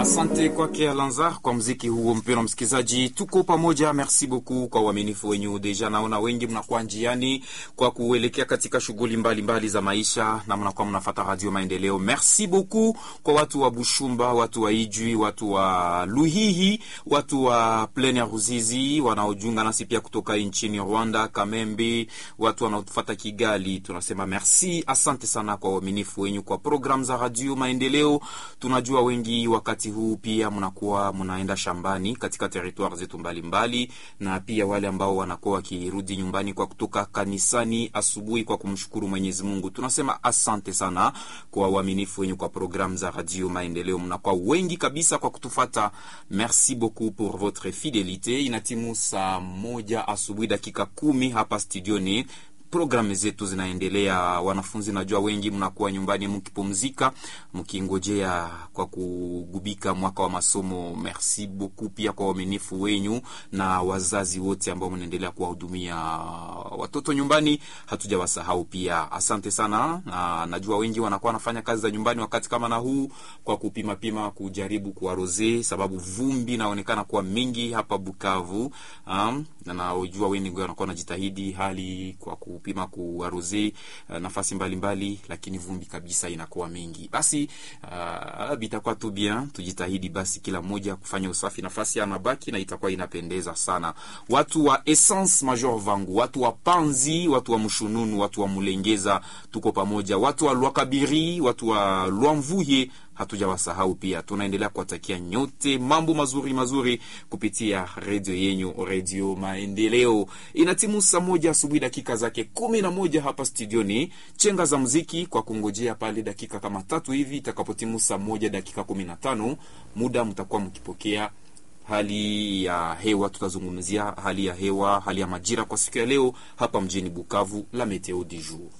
Asante kwake Alanza kwa mziki huo. Mpendwa msikilizaji, tuko pamoja. Merci beaucoup kwa uaminifu wenyu. Deja naona wengi mnakuwa njiani kwa kuelekea katika shughuli mbalimbali za maisha na mnakuwa mnafata Radio Maendeleo. Merci beaucoup kwa watu wa Bushumba, watu wa Ijwi, watu wa Luhihi, watu wa Plaine ya Ruzizi wanaojunga nasi pia kutoka nchini Rwanda, Kamembe, watu wanaotufata Kigali. Tunasema merci, asante sana kwa uaminifu wenyu kwa program za Radio Maendeleo. Tunajua wengi wakati huu pia mnakuwa mnaenda shambani katika territoire zetu mbalimbali, na pia wale ambao wanakuwa wakirudi nyumbani kwa kutoka kanisani asubuhi kwa kumshukuru Mwenyezi Mungu. Tunasema asante sana kwa uaminifu wenyu kwa programu za Radio Maendeleo. Mnakuwa wengi kabisa kwa kutufata. Merci beaucoup pour votre fidelite. Inatimu saa moja asubuhi dakika kumi hapa studioni programu zetu zinaendelea. Wanafunzi najua wengi mnakuwa nyumbani mkipumzika, mkingojea kwa kugubika mwaka wa masomo. Merci beaucoup pia kwa uaminifu wenyu na wazazi wote ambao mnaendelea kuwahudumia watoto nyumbani, hatujawasahau pia. Asante sana, na najua wengi wanakuwa wanafanya kazi za nyumbani wakati kama na huu kwa kupima pima, kujaribu kuwaroze, sababu vumbi inaonekana kuwa mingi hapa Bukavu. Um, na najua wengi wanakuwa wanajitahidi hali kwa kupima kuwaroze uh, nafasi mbalimbali mbali, lakini vumbi kabisa inakuwa mingi. Basi uh, bitakuwa tu bien, tujitahidi basi kila mmoja kufanya usafi nafasi anabaki na itakuwa inapendeza sana. Watu wa Essence Major Vangu, watu wa Panzi, watu wa Mshununu, watu wa Mulengeza, tuko pamoja. Watu wa Lwakabiri, watu wa Lwamvuye hatujawasahau pia. Tunaendelea kuwatakia nyote mambo mazuri mazuri kupitia redio yenyu, Redio Maendeleo. Inatimu saa moja asubuhi dakika zake kumi na moja hapa studioni, chenga za mziki kwa kungojea pale dakika kama tatu hivi itakapotimu saa moja dakika kumi na tano muda mtakuwa mkipokea hali ya hewa. Tutazungumzia hali ya hewa, hali ya majira kwa siku ya leo hapa mjini Bukavu, la meteo du jour.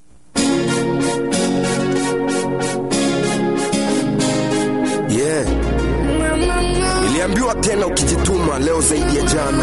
Yeah. Niliambiwa tena ukijituma leo zaidi ya jana.